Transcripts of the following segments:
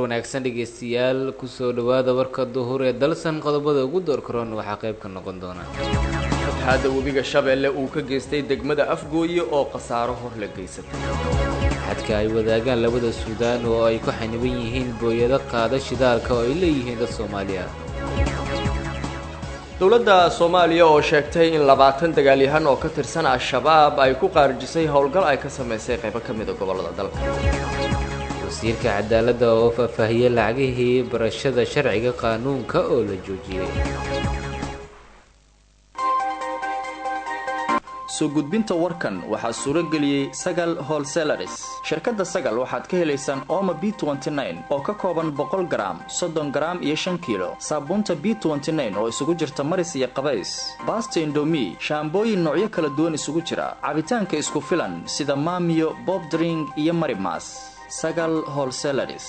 wanaagsan dhegeystayaal kusoo dhawaada warka duhur ee dalsan qodobada ugu door karoon waxaa qayb ka noqon doona fatahaadda webiga shabeelle uu ka geystay degmada afgooye oo khasaaro hor la geysatay xadka ay wadaagaan labada suudaan oo ay ku xaniban yihiin booyado qaada shidaalka oo ay leeyihiin dad soomaali ah dowladda soomaaliya oo sheegtay in labaatan dagaalyahan oo ka tirsan al-shabaab ay ku qaarijisay howlgal ay ka samaysay qaybo ka mida gobollada dalka wasiirka cadaaladda oo faahfaahiyey lacagihii barashada sharciga qaanuunka oo la joojiyey soo gudbinta warkan waxaa suuro geliyey sagal holselaris shirkadda sagal waxaad ka helaysaan ooma b oo ka kooban boqol garaam soddon garaam iyo shan kiilo saabuunta b oo isugu jirta maris iyo qabays baasta indomi shaambooyin noocyo kala duwan isugu jira cabitaanka isku filan sida maamiyo bobdring iyo marimas sagal holselaris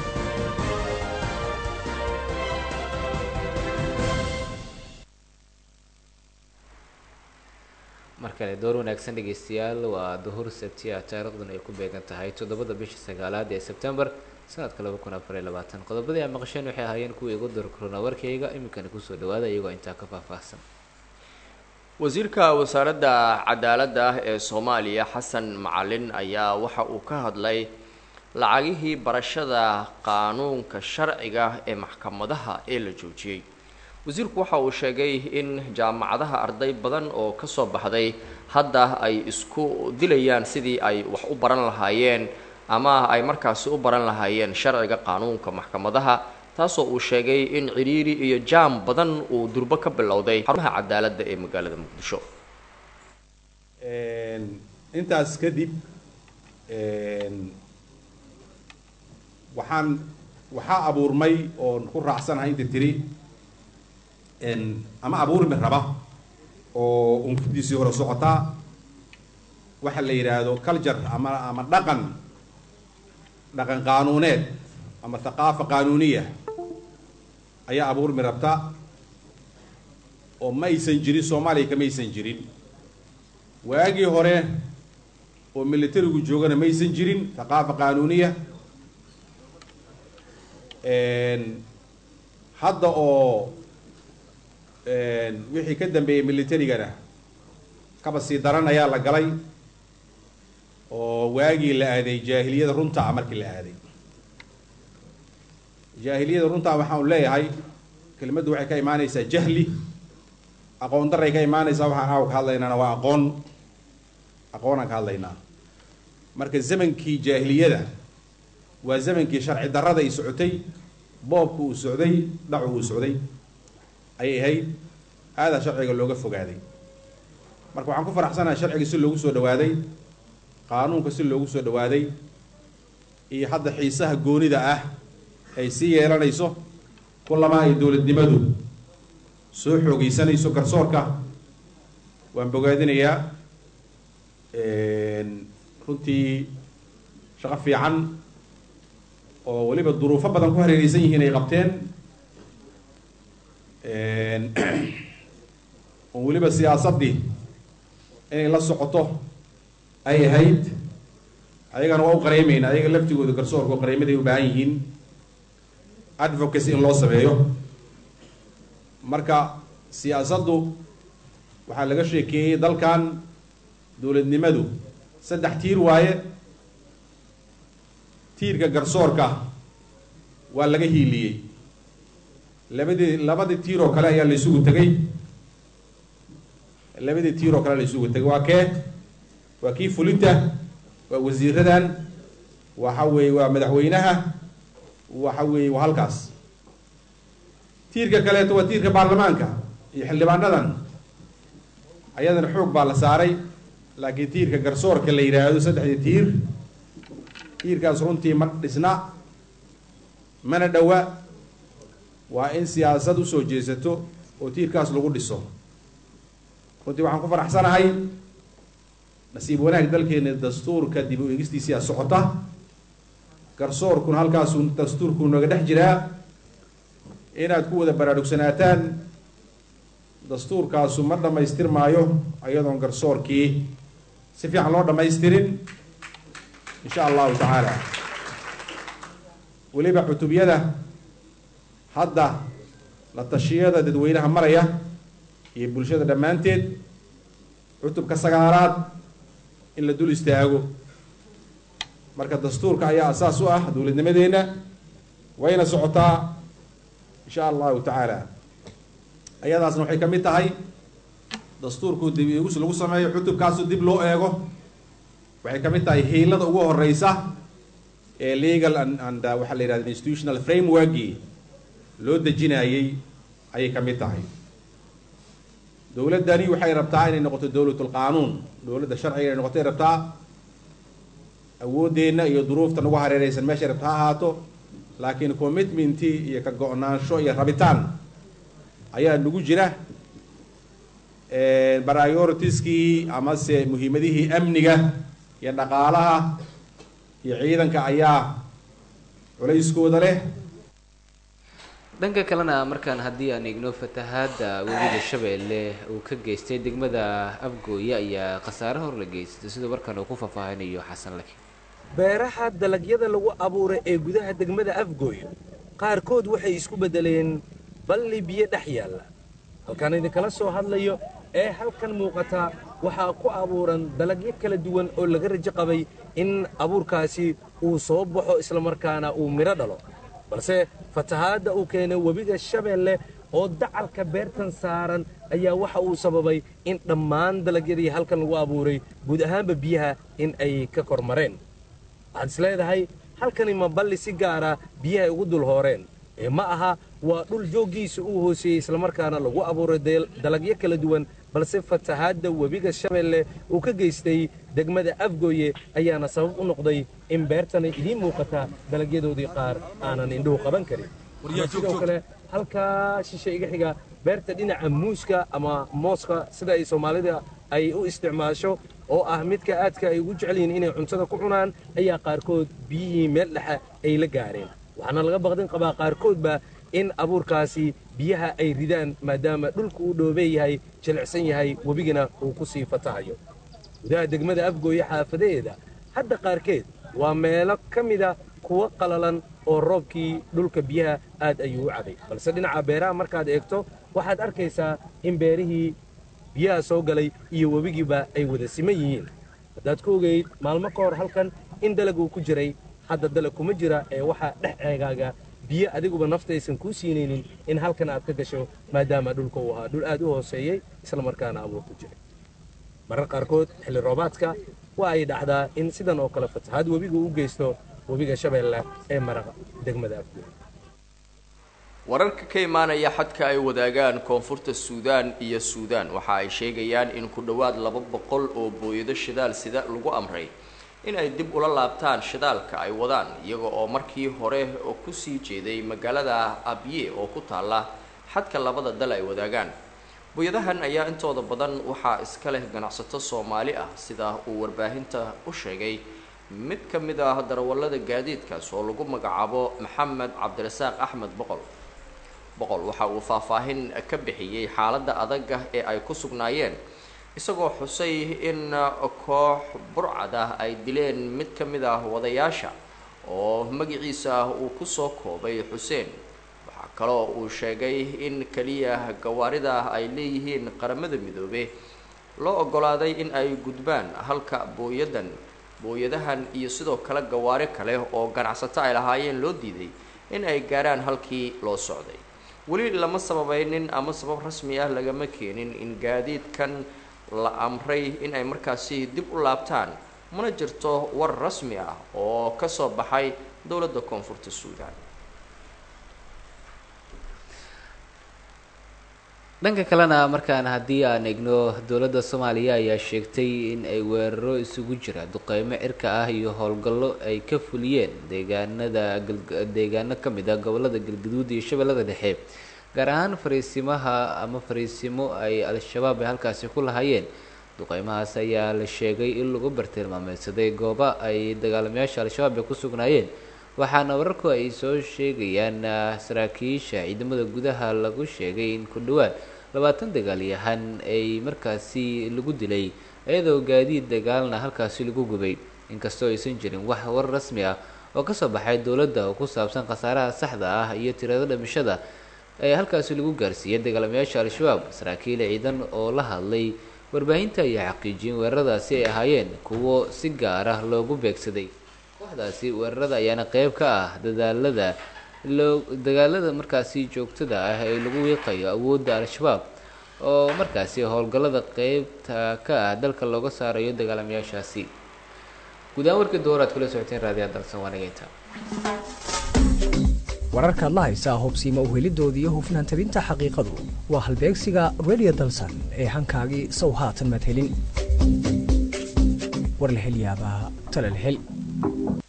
mar kale door wanaagsan dhegeystayaal waa duhur sabtiya taariikhduna ay ku beegan tahay toddobada bisha sagaalaad ee sebtembar sanadka laba kun afar iyo labaatan qodobadii aa maqasheen waxay ahaayeen kuwii igu door korona warkayga iminkana kusoo dhawaada iyagoo intaa ka faahfaahsan wasiirka wasaaradda cadaaladda ah ee soomaaliya xasan macalin ayaa waxa uu ka hadlay lacagihii barashada qaanuunka sharciga ee maxkamadaha ee la joojiyey wasiirku waxa uu sheegay in jaamacadaha arday badan oo ka soo baxday hadda ay isku dilayaan sidii ay wax u baran lahaayeen ama ay markaasi u baran lahaayeen sharciga qaanuunka maxkamadaha taasoo uu sheegay in ciriiri iyo jaam badan uu durbo ka bilowday xarumaha cadaaladda ee magaalada muqdisho intaas kadib waxaan waxaa abuurmay oon ku raacsanahay inta tiri ama abuurmi raba oo unfurdiisii hore socotaa waxa la yidhaahdo culture ama ama dhaqan dhaqan qaanuuneed ama thaqaafa qaanuuniya ayaa abuurmi rabta oo ma aysan jirin soomaaliya kama aysan jirin waagii hore oo militarigu joogana ma aysan jirin thaqaafa qaanuuniya hadda oo wixii ka dambeeyey militarigana kaba sii daran ayaa la galay oo waagii la aaday jaahiliyada runtaa markii la aaday jaahiliyada runtaa waxaan leeyahay kelimaddu waxay ka imaanaysaa jahli aqoon daray ka imaanaysaa waxaan aaw ka hadlaynaana waa aqoon aqoonaan ka hadlaynaa marka zamankii jaahiliyada waa zamankii sharci darrada ay socotay boobka uu socday dhacu uu socday ayay ahayd aadaa sharciga looga fogaaday marka waxaan ku faraxsanahay sharciga si loogu soo dhawaaday qaanuunka si loogu soo dhawaaday iyo hadda xiisaha goonida ah ay sii yeelanayso kullamaa ay dowladnimadu soo xoogeysanayso garsoorka waan bogaadinayaa runtii shaqo fiican oo weliba duruufo badan ku hareereysan yihiin ay qabteen oo weliba siyaasaddii inay la socoto ay ahayd ayagana waa u qareemayna ayaga laftigooda garsoorka oo qareemaday u baahan yihiin advocacy in loo sameeyo marka siyaasaddu waxaa laga sheekeeyey dalkan dowladnimadu saddex tiir waaye tiirka garsoorka waa laga hiiliyey labadii labadii tiir oo kale ayaa la isugu tegay labadii tiir oo kale la isugu tegay waa kee waa kii fulinta waa wasiiradan waxa weeye waa madaxweynaha waxa weeye waa halkaas tiirka kaleeto waa tiirka baarlamaanka iyo xildhibaanadan ayadana xoog baa la saaray laakiin tiirka garsoorka la yidhaahdo saddexdii tiir tiirkaas runtii ma dhisna mana dhowa waa in siyaasad usoo jeesato oo tiirkaas lagu dhiso runtii waxaan ku faraxsanahay nasiib wanaag dalkeena dastuurka dib u eegistiisiyaa socota garsoorkuna halkaasuu dastuurkuu nooga dhex jiraa inaad ku wada baraarugsanaataan dastuurkaasu ma dhammaystirmaayo iyadoon garsoorkii si fiican loo dhammaystirin insha allahu tacaala weliba cutubyada hadda la tashiyada dadweynaha maraya iyo bulshada dhammaanteed cutubka sagaalaad in la dul istaago marka dastuurka ayaa asaas u ah dowladnimadeenna wayna socotaa insha allahu tacaala ayadaasna waxay ka mid tahay dastuurku dib igus lagu sameeyo cutubkaasu dib loo eego waxay ka mid tahay hiilada ugu horeysa ee legal and and waxaa la yidhahda institutional frameworkii loo dejinayey ayay ka mid tahay dowladdani waxay rabtaa inay noqoto dowlatul qaanuun dowladda sharciga inay noqoto ay rabtaa awooddeenna iyo duruufta nagu hareereysan meeshay rabta ha ahaato laakiin commitmentii iyo ka go-naansho iyo rabitaan ayaa nagu jira prioritieskii amase muhiimadihii amniga iyo dhaqaalaha iyo ciidanka ayaa culayskooda leh dhanka kalena markaan haddii aan eegno fatahaada webiga shabeelle uu ka geystay degmada afgooye ayaa khasaare hor la geystay siduu markaan uu ku faahfaahinayo xasan laki beeraha dalagyada lagu abuuray ee gudaha degmada afgooye qaarkood waxay isku beddeleen balli biyo dhex yaalla halkaan idinkala soo hadlayo ee halkan muuqata waxaa ku abuuran dalagyo kala duwan oo laga rajo qabay in abuurkaasi uu soo baxo islamarkaana uu midho dhalo balse fatahaadda uu keenay webiga shabeelle oo dacalka beertan saaran ayaa waxa uu sababay in dhammaan dalagyadii halkan lagu abuuray guud ahaanba biyaha in ay ka kor mareen waxaad is leedahay halkani ma balli si gaara biyahay ugu dul hooreen ee ma aha waa dhul jooggiisa uu hooseeyey islamarkaana lagu abuuray dalagyo kala duwan balse fatahaadda webiga shabeelle uu ka geystay degmada afgooye ayaana sabab u noqday in beertani idiin muuqata dalagyadoodii qaar aanan indhuhu qaban karin sidoo kale halkaa shishe iga xiga beerta dhinaca muuska ama mooska sida ay soomaalida ay u isticmaasho oo ah midka aadka ay ugu jecel yihiin inay cuntada ku cunaan ayaa qaarkood biyihii meel dhexe ay la gaareen waxaana laga baqdin qabaa qaarkoodba in abuurkaasi biyaha ay ridaan maadaama dhulka uu dhoobee yahay jilicsan yahay webigana uu ku sii fatahayo gudaha degmada afgooye xaafadaheeda hadda qaarkeed waa meelo ka mida kuwa qalalan oo roobkii dhulka biyaha aad ayuu u caday balse dhinaca beeraha markaad eegto waxaad arkaysaa in beerihii biyaha soo galay iyo webigiiba ay wada siman yihiin haddaad ku ogeyd maalmo ka hor halkan in dalag uu ku jiray hadda dalag kuma jira ee waxaa dhex eegaaga biyo adiguba naftaysan kuu siinaynin in halkan aad ka gasho maadaama dhulka uu ahaa dhul aad u hooseeyey islamarkaana abuur ku jiray marar qaarkood xilli roobaadka waa ay dhacdaa in sidan oo kale fatahaad webigu u geysto webiga shabeelle ee maraqa degmada afgooy wararka ka imaanaya xadka ay wadaagaan koonfurta suudaan iyo suudaan waxa ay sheegayaan in ku dhowaad laba boqol oo booyado shidaal sida lagu amray in ay dib ula laabtaan shidaalka ay wadaan iyaga oo markii hore kusii jeeday magaalada abye oo ku taalla xadka labada dal ay wadaagaan booyadahan ayaa intooda badan waxaa iska leh ganacsato soomaali ah sida uu warbaahinta u sheegay mid ka mid ah darawallada gaadiidkaas oo lagu magacaabo maxamed cabdirasaaq axmed boqol boqol waxa uu faahfaahin ka bixiyey xaaladda adaga ee ay ku sugnaayeen isagoo xusay in koox burcad ah ay dileen mid ka mid ah wadayaasha oo magaciisa uu kusoo koobay xuseen waxaa kaloo uu sheegay in keliya gawaarida ay leeyihiin qaramada midoobe loo ogolaaday in ay gudbaan halka booyadan booyadahan iyo sidoo kale gawaari kale oo ganacsato ay lahaayeen loo diiday in ay gaarhaan halkii loo socday weli lama sababaynin ama sabab rasmi ah lagama keenin in gaadiidkan la amray in ay markaasi dib u laabtaan mana jirto war rasmi ah oo kasoo baxay dowladda koonfurta suudaan dhanka kalena markaan haddii aan eegno dowladda soomaaliya ayaa sheegtay in ay weeraro isugu jira duqeymo cirka ah iyo howlgallo ay ka fuliyeen deegaanada deegaano ka mid ah gobolada galgaduud iyo shabeellada dhexe gaar ahaan fariisimaha ama fariisimo ay al-shabaab ay halkaasi ku lahaayeen duqeymahaas ayaa la sheegay in lagu bartilmaameysaday gooba ay dagaalamayaasha al-shabaab ay ku sugnaayeen waxaana wararku ay soo sheegayaan saraakiisha ciidamada gudaha lagu sheegay in ku dhawaad labaatan dagaalyahan ay markaasi lagu dilay iyadoo gaadiid dagaalna halkaasi lagu gubay inkastoo aysan jirin wax war rasmi ah oo kasoo baxay dowladda oo ku saabsan khasaaraha saxda ah iyo tirada dhimashada ee halkaasi lagu gaarsiiyey dagaalamayaasha al-shabaab saraakiil ciidan oo la hadlay warbaahinta ayaa xaqiijiyeen weeraradaasi ay ahaayeen kuwo si gaar ah loogu beegsaday kooxdaasi weerarada ayaana qeyb ka ah dadaalada loo dagaalada markaasi joogtada ah ee lagu wiiqayo awoodda al-shabaab oo markaasi howlgallada qeybta ka ah dalka looga saarayo dagaalamayaashaasi guud ahaan warkii dooraad kula socoteen raadiyaha dalsan waanageynta wararkaad la haysaa hubsiima uhelidooda iyo hufnaan tabinta xaqiiqadu waa halbeegsiga radio dalsan ee hankaagii sow haatan madhelin war la hel yaabaa tala la hel